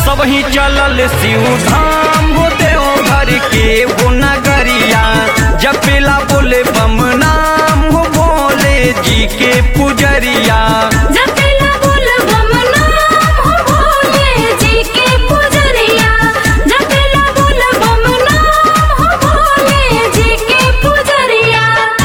सबही चलल शिव धाम हो देव घर के हो नगरिया जपेला बोले बम नाम हो भोले जी के पुजरिया जपेला बोल बम नाम हो भोले जी के पुजरिया जपेला बोल बम नाम हो भोले जी के पुजरिया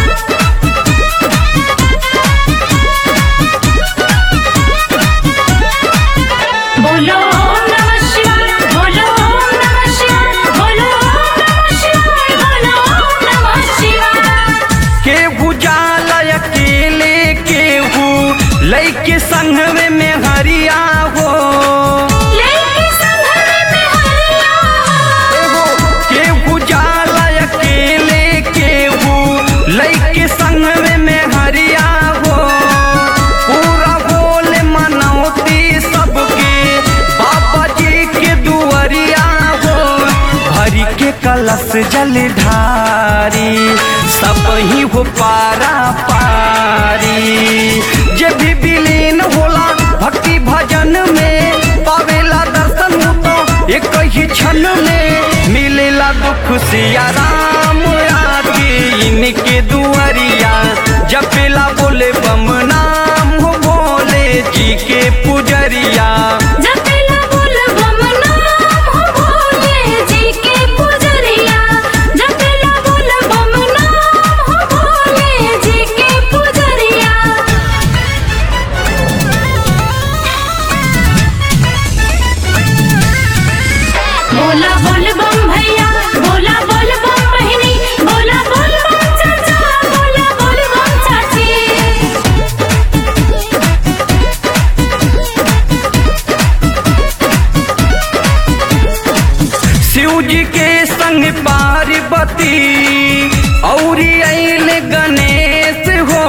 बोलो ओम नमः शिवाय बोलो ओम नमः शिवाय बोलो ओम नमः शिवाय बोलो ओम नमः शिवाय केहू जाला अकेले केहू लैके संग में में हरिया हो लेके संघरे में हरिया एगो केहू जाला अकेले केहू लैके संग में में हरिया हो पूरा बोले मनौती सबके बाबा जी के दुआरिया हो भरी के कलश जल ढारी सब ही हो पारा पारी जे भी विलीन होला भक्ति भजन में पावेला दर्शन हो तो एक ही क्षण में मिलेला दुख सिया राम आके इनके दुआरिया जपेला बोले बम नाम हो भोले जी के पुजरिया जपेला बोल बम नाम हो भोले जी के पुजरिया जपेला बोल बम नाम हो भोले जी के पुजरिया बोला बोल बम भैया बोला बोल बम बहिनी बोला बोल बम चाचा बोला बोल बम चाची शिव जी के संग पार्वती औरी अल गणेश हो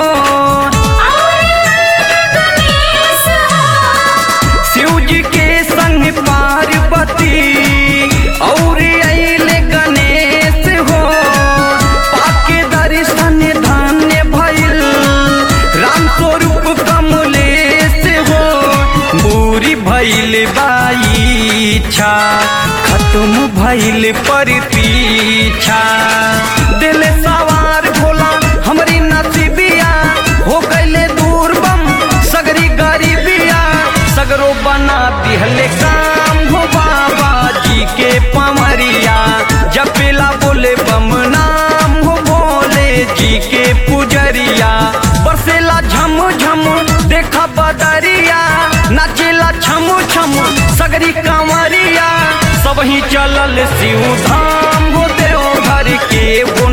गणेश शिव जी के संग पार्वती औरी अल गणेश हो पाके दर्शन धन्य भइल राम स्वरूप कमलेश हो पूरी भइल बाई इच्छा खत्म भइल पर पीछा दिल सवार भोला हमरी नसीबिया हो गईले दूर बम सगरी गरीबिया सगरो बना दिहले काम हो बाबा जी के पमरिया जपेला बोले बम नाम हो भोले जी के पुजरिया बरसेला झम झम देखा बदरिया नाचेला छम छम सगरी कांवरिया सब ही चलल शिव धाम हो देव घर के वो